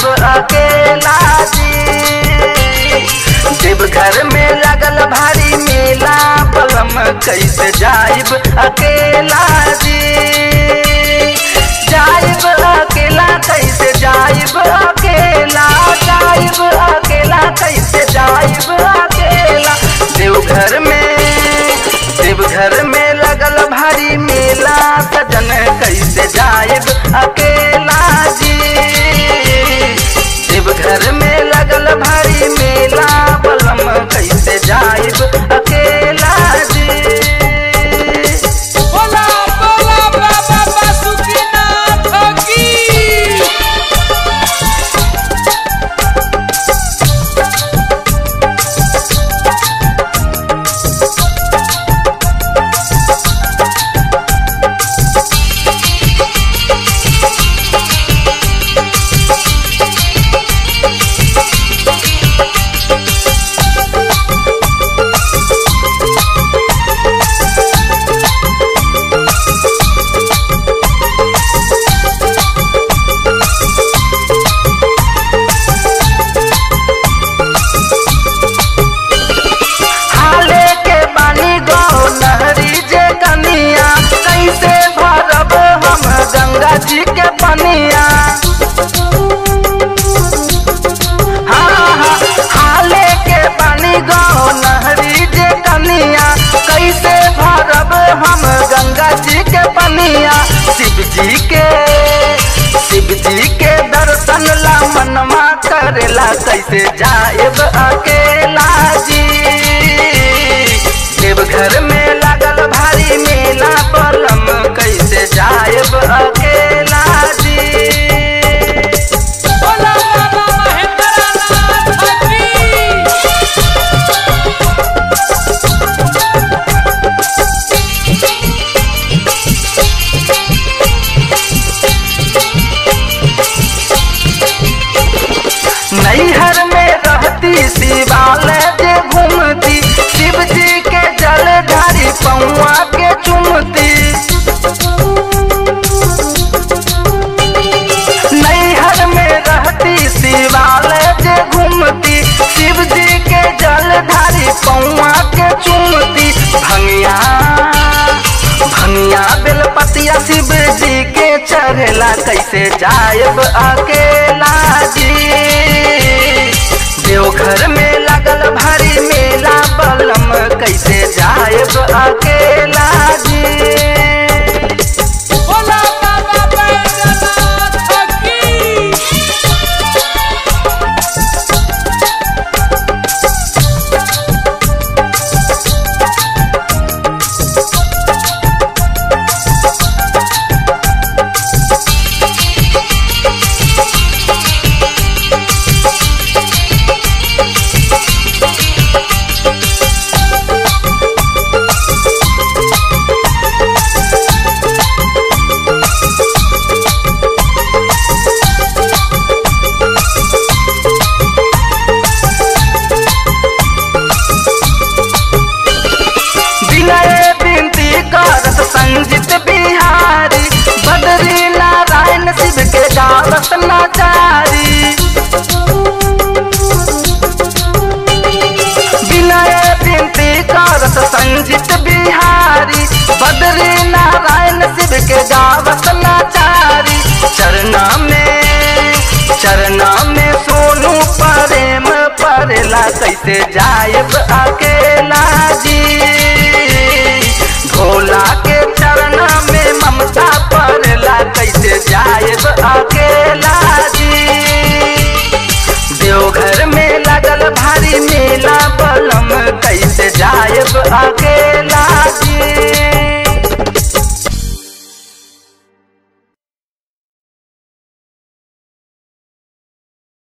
अकेला जी देवघर में लगल भारी मेला बलम कैसे जाइब अकेला जी जाइब अकेला कैसे जाइब अकेला जाइब अकेला कैसे जाइब अकेला देवघर में देवघर में लगल भारी मेला सजन कैसे जाइब अकेला जी देवघर में लगल भारी मेला बलम कैसे जाइब अकेला जी बोला बोला बाबा बासुकीनाथ की हाले के बानी गो नहरी जे कनिया कैसे भरब हम गंगा जी के पनिया हाँ, हाँ, हाले के बानी गो नहरी जे कनिया कैसे भरब हम गंगा जी के पनिया शिव जी के शिव जी के दर्शन ला मनवा करेला कैसे जाएब अकेला जी देवघर में लगल भारी मेला बलम कैसे जाएब अकेला जी बोला बाबा महेंद्रनाथ की नैहर में रहती शिवालय जे घूमती शिव जी के जल ढारी पौआ के चुमती नैहर में रहती शिवालय जे घूमती शिव जी के जल ढारी पौआ के चुमती भंगिया भंगिया बेलपतिया शिव जी के चढ़ेला कैसे जायब अकेला जी देवघर में लगल भारी मेला बलम कैसे जायब अकेला जी बोला बाबा बैद्यनाथ की विनय बिनती करत संजित बिहारी बदरी नारायण शिव के गावत नाचारी विनय बिनती करत संजित बिहारी बदरी नारायण शिव के गावत नाचारी चरना में चरना में सोनू प्रेम परेला कैसे जायब अकेला जी भोला के चरना में ममता परेला कैसे जायब अकेला जी देवघर में लगल भारी मेला बलम कैसे जायब अकेला